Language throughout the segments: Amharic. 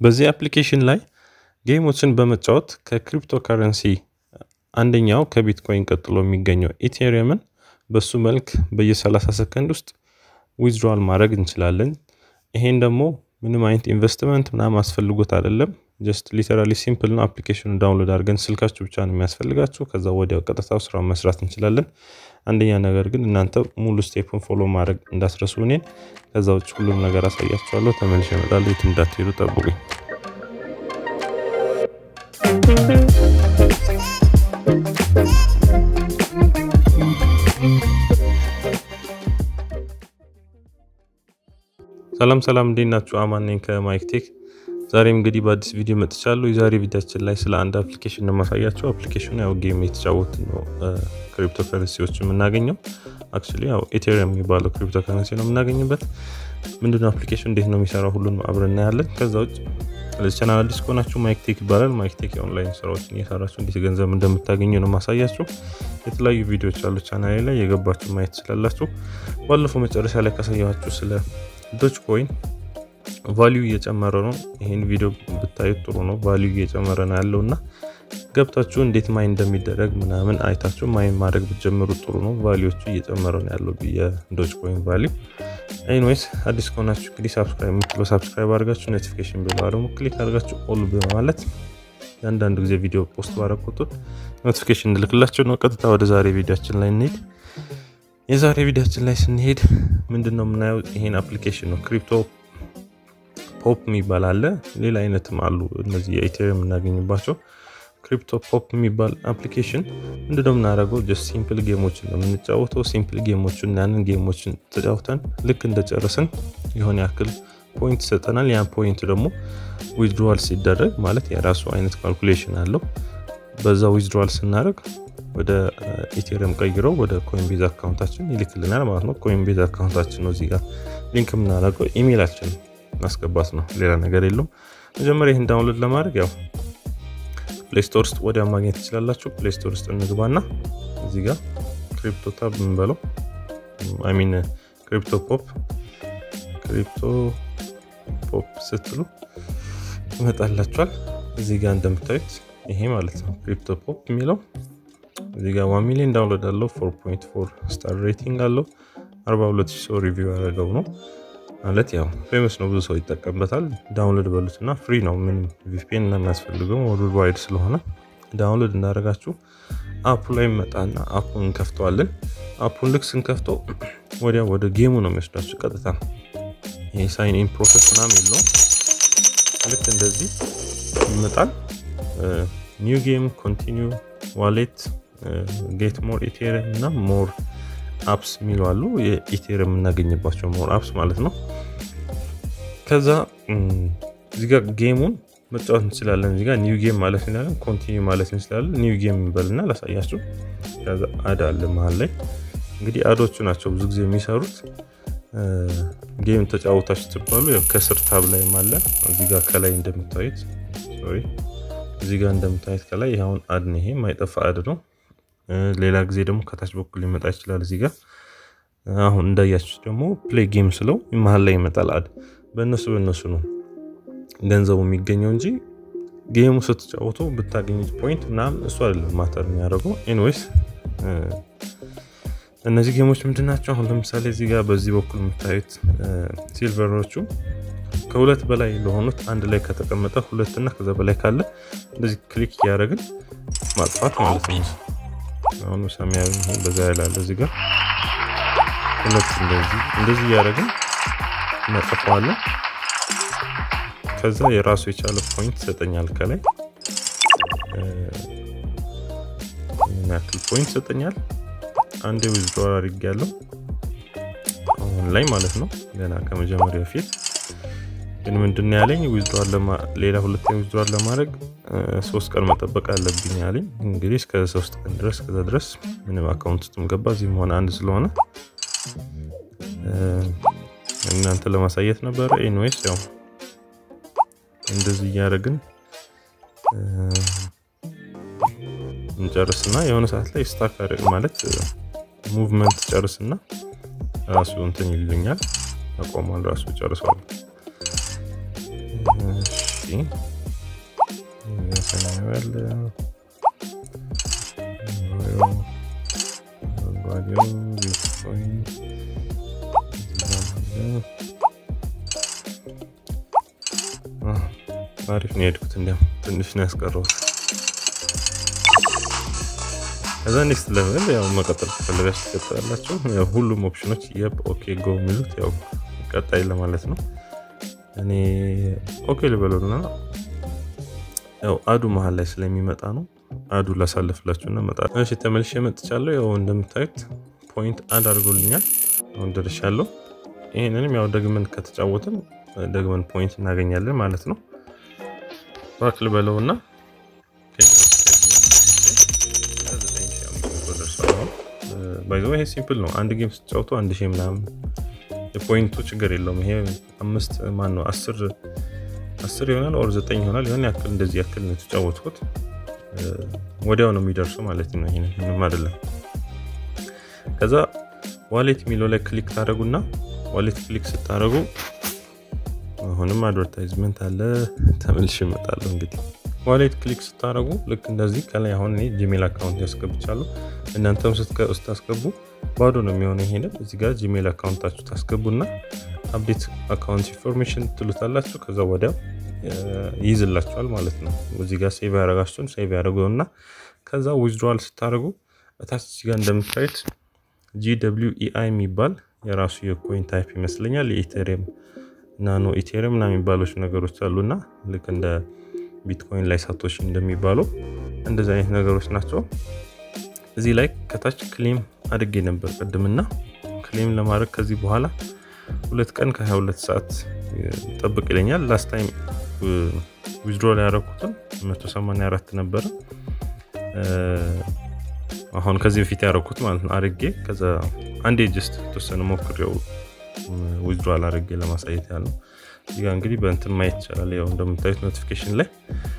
በዚህ አፕሊኬሽን ላይ ጌሞችን በመጫወት ከክሪፕቶ ከረንሲ አንደኛው ከቢትኮይን ቀጥሎ የሚገኘው ኢቴሪየምን በሱ መልክ በየ30 ሰከንድ ውስጥ ዊዝድሮዋል ማድረግ እንችላለን። ይሄን ደግሞ ምንም አይነት ኢንቨስትመንት ምናምን አስፈልጎት አይደለም። ጀስት ሊተራሊ ሲምፕል ነው። አፕሊኬሽኑ ዳውንሎድ አድርገን ስልካችሁ ብቻ ነው የሚያስፈልጋችሁ። ከዛ ወዲያው ቀጥታው ስራውን መስራት እንችላለን። አንደኛ ነገር ግን እናንተ ሙሉ ስቴፕን ፎሎ ማድረግ እንዳስረሱ እኔን። ከዛ ውጭ ሁሉም ነገር አሳያችኋለሁ። ተመልሼ እመጣለሁ። የትም እንዳትሄዱ ጠብቁኝ። ሰላም ሰላም፣ እንዴት ናችሁ? አማን ነኝ ከማይክ ቴክ። ዛሬም እንግዲህ በአዲስ ቪዲዮ መጥቻለሁ። የዛሬ ቪዲዮችን ላይ ስለ አንድ አፕሊኬሽን ነው የማሳያቸው። አፕሊኬሽኑ ያው ጌም የተጫወት ነው ክሪፕቶ ከረንሲዎች የምናገኘው። አክቹዋሊ ያው ኢቴሪየም የሚባለው ክሪፕቶ ከረንሲ ነው የምናገኝበት። ምንድነው አፕሊኬሽን፣ እንዴት ነው የሚሰራው፣ ሁሉን አብረን እናያለን። ከዛ ውጭ ለዚህ ቻናል አዲስ ከሆናችሁ ማይክ ቴክ ይባላል። ማይክ ቴክ የኦንላይን ስራዎችን እየሰራችሁ እንዴት ገንዘብ እንደምታገኙ ነው ማሳያችሁ። የተለያዩ ቪዲዮዎች አሉ ቻናሌ ላይ የገባችሁ ማየት ትችላላችሁ። ባለፈው መጨረሻ ላይ ካሳያችሁ ስለ ዶች ኮይን ቫሊዩ እየጨመረ ነው። ይህን ቪዲዮ ብታዩት ጥሩ ነው። ቫሊዩ እየጨመረ ነው ያለው እና ገብታችሁ እንዴት ማይን እንደሚደረግ ምናምን አይታችሁ ማይን ማድረግ ብትጀምሩ ጥሩ ነው። ቫሊዎቹ እየጨመረ ነው ያለው የዶች ኮይን ቫሊዩ። ኤኒዌይስ አዲስ ከሆናችሁ እንግዲህ ሳብስክራይብ የምትለው ሳብስክራይብ አድርጋችሁ ኖቲፊኬሽን ቤል ደግሞ ክሊክ አድርጋችሁ ኦል በማለት የአንዳንዱ ጊዜ ቪዲዮ ፖስት ባረኩት ኖቲፊኬሽን እንልክላችሁ ነው። ቀጥታ ወደ ዛሬ ቪዲዮችን ላይ እንሄድ። የዛሬ ቪዲዮችን ላይ ስንሄድ ምንድን ነው የምናየው? ይሄን አፕሊኬሽን ነው ክሪፕቶ ፖፕ የሚባል አለ። ሌላ አይነትም አሉ እነዚህ የኢቴሪየም የምናገኝባቸው። ክሪፕቶ ፖፕ የሚባል አፕሊኬሽን ምንድን ነው የምናደርገው? ጀስት ሲምፕል ጌሞችን ነው የምንጫወተው። ሲምፕል ጌሞችን ያንን ጌሞችን ተጫውተን ልክ እንደጨረስን የሆነ ያክል ፖይንት ይሰጠናል። ያን ፖይንት ደግሞ ዊዝድሮዋል ሲደረግ ማለት የራሱ አይነት ካልኩሌሽን አለው። በዛ ዊዝድሮዋል ስናደርግ ወደ ኢቴሪየም ቀይረው ወደ ኮይንቤዝ አካውንታችን ይልክልናል ማለት ነው። ኮይንቤዝ አካውንታችን ነው እዚህ ጋር ሊንክ የምናደርገው ኢሜይላችን ማስገባት ነው። ሌላ ነገር የለውም። መጀመሪያ ይህን ዳውንሎድ ለማድረግ ያው ፕሌይ ስቶር ውስጥ ወዲያ ማግኘት ትችላላችሁ። ፕሌይ ስቶር ውስጥ እንግባና እዚህ ጋር ክሪፕቶ ታብ የምንበለው አይሚን ክሪፕቶ ፖፕ ክሪፕቶ ፖፕ ስትሉ ይመጣላችኋል። እዚህ ጋር እንደምታዩት ይሄ ማለት ነው ክሪፕቶ ፖፕ የሚለው እዚህ ጋር ዋን ሚሊዮን ዳውንሎድ አለው። 4.4 ስታር ሬቲንግ አለው። 42 ሰው ሪቪው ያደረገው ነው ማለት ያው ፌመስ ነው፣ ብዙ ሰው ይጠቀምበታል። ዳውንሎድ በሉትና ፍሪ ነው፣ ምንም ቪፒኤን እና የሚያስፈልገው ወርልድ ዋይድ ስለሆነ ዳውንሎድ እንዳደረጋችሁ አፑ ላይ መጣና አፑን እንከፍተዋለን። አፑን ልክ ስንከፍተው ወዲያ ወደ ጌሙ ነው የሚወስዳችሁ ቀጥታ። ይሄ ሳይን ኢን ፕሮሰስ ምናምን የለውም። ልክ እንደዚህ ይመጣል። ኒው ጌም፣ ኮንቲኒው፣ ዋሌት፣ ጌት ሞር ኢቴሪየም እና ሞር አፕስ የሚሉ አሉ። የኢቴሪየም የምናገኝባቸው ሞር አፕስ ማለት ነው። ከዛ እዚጋ ጌሙን መጫወት እንችላለን። እዚጋ ኒው ጌም ማለት እንችላለን፣ ኮንቲኒ ማለት እንችላለን። ኒው ጌም እንበልና ላሳያችሁ። ከዛ አድ አለ መሀል ላይ እንግዲህ አዶቹ ናቸው ብዙ ጊዜ የሚሰሩት። ጌም ተጫወታችሁ ትባሉ ከስር ታብ ላይም አለ። እዚጋ ከላይ እንደምታዩት ሶሪ፣ እዚጋ እንደምታዩት ከላይ ይኸውን አድ ነው። ይሄ ማይጠፋ አድ ነው። ሌላ ጊዜ ደግሞ ከታች በኩል ሊመጣ ይችላል። እዚህ ጋር አሁን እንዳያችሁ ደግሞ ፕሌይ ጌም ስለው መሀል ላይ ይመጣል አድ። በእነሱ በእነሱ ነው ገንዘቡ የሚገኘው እንጂ ጌሙ ስትጫወቱ ብታገኙት ፖይንት ምናምን እሱ አይደለም ማተር የሚያደርገው። ኤኒዌይስ እነዚህ ጌሞች ምንድን ናቸው? አሁን ለምሳሌ እዚህ ጋር በዚህ በኩል የምታዩት ሲልቨሮቹ ከሁለት በላይ ለሆኑት አንድ ላይ ከተቀመጠ ሁለት እና ከዛ በላይ ካለ እንደዚህ ክሊክ እያደረግን ማጥፋት ማለት ነው። አሁን ሰማያዊ በዛ ያላለ እዚህ ጋር ሁለት እንደዚህ እንደዚህ እያደረግን እናጠፋዋለን። ከዛ የራሱ የቻለ ፖይንት ይሰጠኛል። ከላይ ምን ያክል ፖይንት ይሰጠኛል? አንዴ ዊዝድሮር አድርጌ ያለው አሁን ላይ ማለት ነው። ገና ከመጀመሪያ በፊት ግን ምንድን ያለኝ ዊዝድሮር ሌላ ሁለተኛ ዊዝድሮር ለማድረግ ሶስት ቀን መጠበቅ አለብኝ ያለኝ። እንግዲህ እስከ ሶስት ቀን ድረስ ከዛ ድረስ ምንም አካውንት ውስጥ ገባ እዚህም ሆነ አንድ ስለሆነ እናንተ ለማሳየት ነበረ። ኤንዌይስ ያው እንደዚህ እያደረግን እንጨርስና የሆነ ሰዓት ላይ ስታክ ማለት ሙቭመንት ጨርስና ራሱ እንትን ይልኛል። አቆሟል። ራሱ ጨርሷል። ሰማያዊ አለ፣ አረንጓዴው ቢትኮይን አሪፍ ነው የሄድኩት። እንዲያም ትንሽ ነው ያስቀረሁት። ከዛ ኔክስት ሌቨል ያው መቀጠል ከፈለጋችሁ ትቀጥላላችሁ። ያው ሁሉም ኦፕሽኖች የብ ኦኬ ጎ የሚሉት ያው ቀጣይ ለማለት ነው። እኔ ኦኬ ልበለውና ያው አዱ መሀል ላይ ስለሚመጣ ነው አዱ ላሳልፍላችሁና መጣ። እሺ ተመልሼ መጥቻለሁ። ያው እንደምታዩት ፖይንት አድ አድርጎልኛል። አሁን ደርሻለሁ። ይህንንም ያው ደግመን ከተጫወትን ደግመን ፖይንት እናገኛለን ማለት ነው። ባክ ልበለውና ባይዘ ይሄ ሲምፕል ነው። አንድ ጌም ስትጫወቱ አንድ ሺህ ምናምን የፖይንቱ ችግር የለውም። ይሄ አምስት ማን ነው አስር አስር ይሆናል ኦር ዘጠኝ ይሆናል የሆነ ያክል እንደዚህ ያክል ነው የተጫወትኩት። ወዲያው ነው የሚደርሱ ማለት ነው። ይሄ ምንም አይደለም። ከዛ ዋሌት የሚለው ላይ ክሊክ ታደረጉና ዋሌት ክሊክ ስታደረጉ አሁንም አድቨርታይዝመንት አለ። ተመልሼ እመጣለሁ። እንግዲህ ዋሌት ክሊክ ስታደረጉ ልክ እንደዚህ ከላይ አሁን እኔ ጂሜል አካውንት ያስገብቻለሁ። እናንተም ስታስገቡ ባዶ ነው የሚሆነው። ይሄንን እዚህ ጋር ጂሜል አካውንታችሁ ታስገቡና አፕዴት አካውንት ኢንፎርሜሽን ትሉታላችሁ። ከዛ ወዲያው ይይዝላችኋል ማለት ነው። እዚህ ጋር ሴቭ ያደረጋችሁን ሴቭ ያደረጉና ከዛ ዊዝድሮዋል ስታደርጉ እታች እዚህ ጋር እንደምታዩት ጂ ደብሊው ኢአይ የሚባል የራሱ የኮይን ታይፕ ይመስለኛል። የኢቴሪየም ናኖ ኢቴሪየም ና የሚባሎች ነገሮች አሉና ልክ እንደ ቢትኮይን ላይ ሳቶሺ እንደሚባለው እንደዚህ አይነት ነገሮች ናቸው። እዚህ ላይ ከታች ክሌም አድጌ ነበር ቅድምና ክሌም ለማድረግ ከዚህ በኋላ ሁለት ቀን ከ22 ሰዓት ጠብቅ ይለኛል። ላስት ታይም ዊዝድሮ ላይ ያደረኩትን 184 ነበረ። አሁን ከዚህ በፊት ያደረኩት ማለት ነው አድርጌ ከዛ አንዴ ጀስት የተወሰነ ሞክሬው ዊዝድሮ አድርጌ ለማሳየት ያለው እዚጋ እንግዲህ በእንትን ማየት ይቻላል። ያው እንደምታዩት ኖቲፊኬሽን ላይ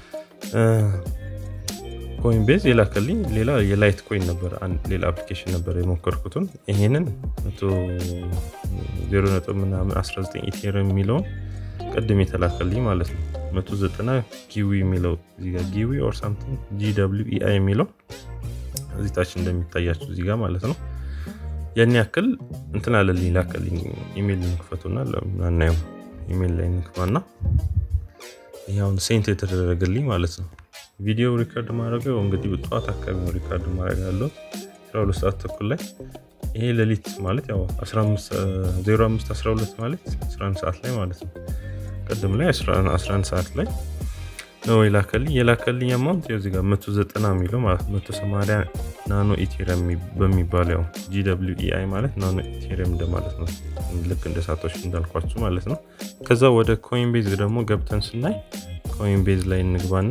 ኮይን ቤዝ የላከልኝ ሌላ የላይት ኮይን ነበር። ሌላ አፕሊኬሽን ነበር የሞከርኩትን ይሄንን ዜሮ ነጥብ ምናምን 19 ኢቴሪየም የሚለውን ቅድም የተላከልኝ ማለት ነው። 190 ጊዊ የሚለው እዚጋ ጊዊ ኦር ሳምቲንግ ጂ ደብሊው ኢአይ የሚለው እዚህ ታች እንደሚታያችሁ እዚጋ ማለት ነው። ያን ያክል እንትን አለልኝ ላከልኝ። ኢሜል ንክፈቱና ለምናናየው ኢሜል ላይ ንክፋና ይኸውን ሴንት የተደረገልኝ ማለት ነው። ቪዲዮ ሪካርድ ማድረገው እንግዲህ ጠዋት አካባቢ ነው ሪካርድ ማድረግ ያለው 12 ሰዓት ተኩል ላይ ይሄ ሌሊት ማለት ያው 05 12 ማለት 11 ሰዓት ላይ ማለት ነው። ቅድም ላይ 11 ሰዓት ላይ ነው የላከልኝ። የላከልኝ አማውንት እዚህ ጋር 190 የሚለው ማለት 180 ናኖ ኢቴሪየም በሚባለው ያው ጂ ደብሊው ኢአይ ማለት ናኖ ኢቴሪየም እንደማለት ነው። ልክ እንደ ሳቶሽ እንዳልኳችሁ ማለት ነው። ከዛ ወደ ኮይን ቤዝ ደግሞ ገብተን ስናይ ኮይን ቤዝ ላይ እንግባና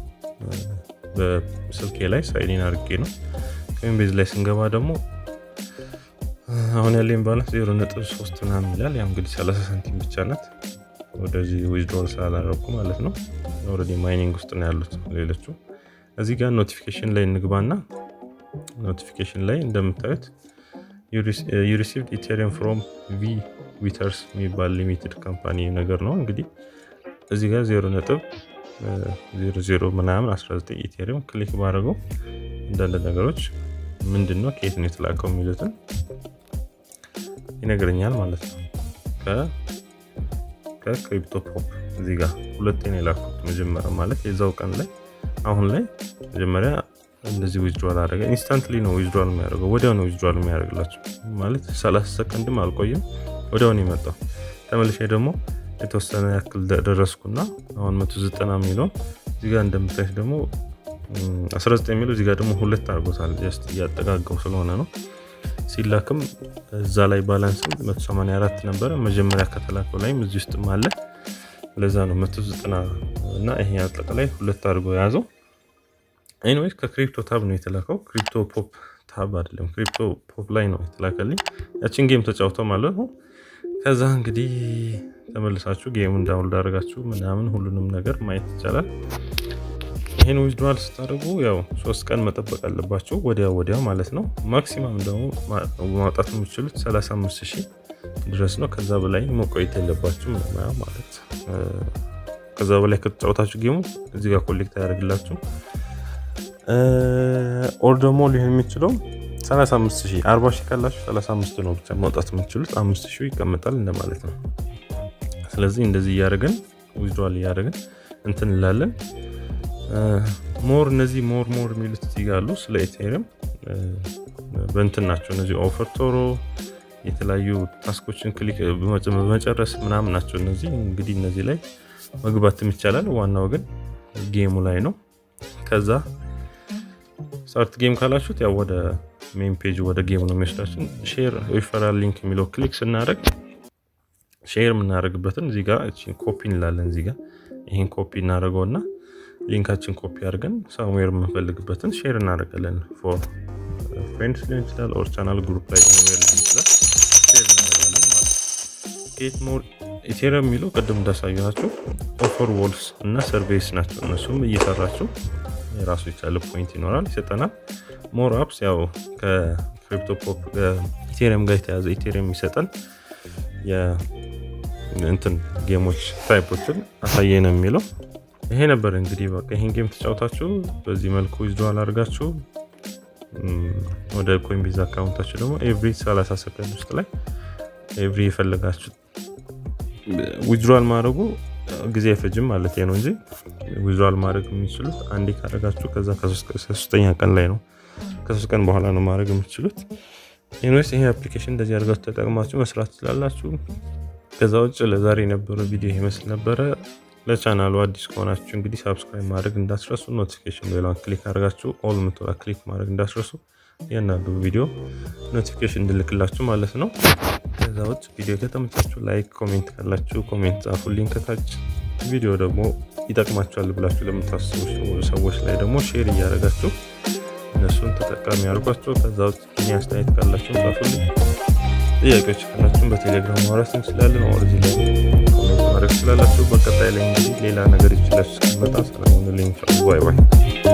በስልኬ ላይ ሳይሊን አድርጌ ነው። ኮይን ቤዝ ላይ ስንገባ ደግሞ አሁን ያለኝ ባላንስ ዜሮ ነጥብ ሶስት ምናምን ይላል። ያው እንግዲህ 30 ሳንቲም ብቻ ናት። ወደዚህ ዊዝድሮል ስላላረኩ ማለት ነው። ኦልሬዲ ማይኒንግ ውስጥ ነው ያሉት ሌሎቹ። እዚህ ጋር ኖቲፊኬሽን ላይ እንግባና ኖቲፊኬሽን ላይ እንደምታዩት ዩሪሲቭድ ኢቴሪየም ፍሮም ቪ ዊተርስ የሚባል ሊሚትድ ካምፓኒ ነገር ነው። እንግዲህ እዚህ ጋር ዜሮ ነጥብ ዜሮ ዜሮ ምናምን 19 ኢቴሪየም ክሊክ ባደረገው አንዳንድ ነገሮች ምንድን ነው ከየት ነው የተላከው የሚሉትን ይነግረኛል ማለት ነው። ከክሪፕቶ ፖፕ እዚህ ጋር ሁለቴ ነው የላኩት። መጀመሪያ ማለት የዛው ቀን ላይ አሁን ላይ መጀመሪያ እንደዚህ ዊዝድሮል አደረገ። ኢንስታንትሊ ነው ዊዝድሮል የሚያደርገው፣ ወዲያው ነው ዊዝድሮል የሚያደርግላቸው ማለት 30 ሰከንድም አልቆይም፣ ወዲያው ነው የመጣው። ተመልሼ ደግሞ የተወሰነ ያክል ደረስኩና አሁን 190 የሚለው እዚህ ጋር እንደምታዩት ደግሞ 19 የሚለው እዚህ ጋር ደግሞ ሁለት አድርጎታል። ጀስት እያጠጋገው ስለሆነ ነው። ሲላክም እዛ ላይ ባላንስም 184 ነበረ መጀመሪያ ከተላከው ላይም እዚህ ውስጥም አለ። ለዛ ነው 190 እና ይሄ አጠቃላይ ሁለት አድርጎ የያዘው። ኤኒዌይስ ከክሪፕቶ ታብ ነው የተላከው። ክሪፕቶ ፖፕ ታብ አይደለም፣ ክሪፕቶ ፖፕ ላይ ነው የተላከልኝ። ያችን ጌም ተጫውተው ማለት ነው። ከዛ እንግዲህ ተመልሳችሁ ጌሙን ዳውንሎድ አድርጋችሁ ምናምን ሁሉንም ነገር ማየት ይቻላል። ይህን ዊዝድሮዋል ስታደርጉ ያው ሶስት ቀን መጠበቅ አለባችሁ፣ ወዲያ ወዲያ ማለት ነው። ማክሲማም ደግሞ ማውጣት የምችሉት 35 ሺህ ድረስ ነው። ከዛ በላይ መቆየት የለባችሁ ማለት ከዛ በላይ ከተጫወታችሁ ጌሙ እዚህ ጋር ኮሌክት አያደርግላችሁ። ኦር ደግሞ ሊሆን የሚችለው 35 ሺህ 40 ሺህ ካላችሁ 35 ነው ብቻ ማውጣት የምትችሉት አምስት ሺህ ይቀመጣል እንደማለት ነው። ስለዚህ እንደዚህ እያደረግን ዊዝድዋል እያደረግን እንትን እንላለን። ሞር እነዚህ ሞር ሞር የሚሉት እዚህ ጋር አሉ። ስለ ኢቴሪየም በእንትን ናቸው እነዚህ ኦፈር ቶሮ የተለያዩ ታስኮችን ክሊክ በመጨረስ ምናምን ናቸው እነዚህ። እንግዲህ እነዚህ ላይ መግባትም ይቻላል። ዋናው ግን ጌሙ ላይ ነው። ከዛ ስታርት ጌም ካላችሁት ያው ወደ ሜን ፔጅ ወደ ጌሙ ነው የሚወስዳችን። ሼር ሪፈራል ሊንክ የሚለው ክሊክ ስናደርግ ሼር የምናደርግበትን እዚህ ጋር ኮፒ እንላለን። እዚህ ጋር ይህን ኮፒ እናደርገውና ሊንካችን ኮፒ አድርገን ሳምዌር የምንፈልግበትን ሼር እናደርጋለን። ፎር ፍሬንድስ ሊሆን ይችላል፣ ኦር ቻናል ግሩፕ ላይ ዌር ሊሆን ይችላል። ሼር እናደርጋለን ማለት ጌት ሞር ኢቴሪየም የሚለው ቅድም እንዳሳየኋቸው ኦፈር ዎልስ እና ሰርቬይስ ናቸው። እነሱም እየሰራቸው የራሱ የቻለ ፖይንት ይኖራል ይሰጠናል። ሞር አፕስ ያው ከክሪፕቶ ፖፕ ኢቴሪየም ጋር የተያዘ ኢቴሪየም ይሰጠን እንትን ጌሞች ታይፖችን አሳየ ነው የሚለው ይሄ ነበር እንግዲህ በቃ ይሄን ጌም ተጫውታችሁ በዚህ መልኩ ዊዝድዋል አድርጋችሁ ወደ ኮይንቤዝ አካውንታችሁ ደግሞ ኤቭሪ 30 ሰከንድ ውስጥ ላይ ኤቭሪ የፈለጋችሁ ዊዝድዋል ማድረጉ ጊዜ አይፈጅም ማለት ነው እንጂ ዊዝድዋል ማድረግ የሚችሉት አንዴ ካደረጋችሁ ከዛ ከሶስተኛ ቀን ላይ ነው ከሶስት ቀን በኋላ ነው ማድረግ የምትችሉት። ኢንዌስ ይሄ አፕሊኬሽን እንደዚህ አድርጋችሁ ተጠቅማችሁ መስራት ትችላላችሁ። ከዛ ውጭ ለዛሬ የነበረው ቪዲዮ ይመስል ነበረ። ለቻናሉ አዲስ ከሆናችሁ እንግዲህ ሳብስክራይብ ማድረግ እንዳስረሱ፣ ኖቲፊኬሽን ሌላውን ክሊክ አድርጋችሁ ኦል ምትላ ክሊክ ማድረግ እንዳስረሱ፣ እያንዳንዱ ቪዲዮ ኖቲፊኬሽን እንድልክላችሁ ማለት ነው። ከዛ ውጭ ቪዲዮ ከተመቻችሁ ላይክ፣ ኮሜንት ካላችሁ ኮሜንት ጻፉልኝ ከታች። ቪዲዮ ደግሞ ይጠቅማችኋል ብላችሁ ለምታስቡ ሰዎች ላይ ደግሞ ሼር እያደረጋችሁ እነሱን ተጠቃሚ አድርጓቸው። ከዛ ውጭ እኔ አስተያየት ካላችሁ ጻፉልኝ። ጥያቄዎች ካላችሁን በቴሌግራም ማውራት እንችላለን። ኦርዚ ላይ ኮሜንት ማድረግ ትችላላችሁ። በቀጣይ ላይ እንግዲህ ሌላ ነገር ይችላችሁ እስከመጣ ሰላሙን ልኝ ባይ ባይ።